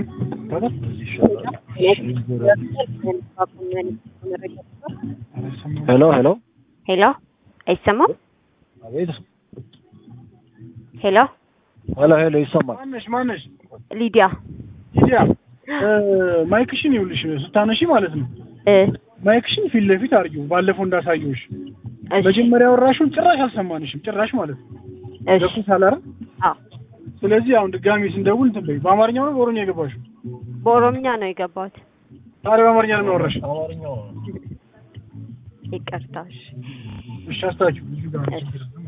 ሄሎ ሄሎ ሄሎ አይሰማም? አቤት ሄሎ ሄሎ ሄሎ ይሰማል። ማነሽ ማነሽ? ሊዲያ ሊዲያ ማይክሽን ይኸውልሽ ስታነሺ ማለት ነው እ ማይክሽን ፊት ለፊት አድርጊው ባለፈው እንዳሳየውሽ እሺ መጀመሪያ ያወራሽውን ጭራሽ አልሰማንሽም ጭራሽ ማለት ነው እሺ ገብቶሻል አይደል አዎ ስለዚህ አሁን ድጋሚ ስንደውል እንትን በይ በአማርኛው ነው በኦሮምኛ የገባሽው በኦሮምኛ ነው የገባሁት። ታዲያ በአማርኛ ነው ያወራሽ አማርኛው ይቅርታ እሺ እሺ አስታችሁ ልጁ ጋር እሺ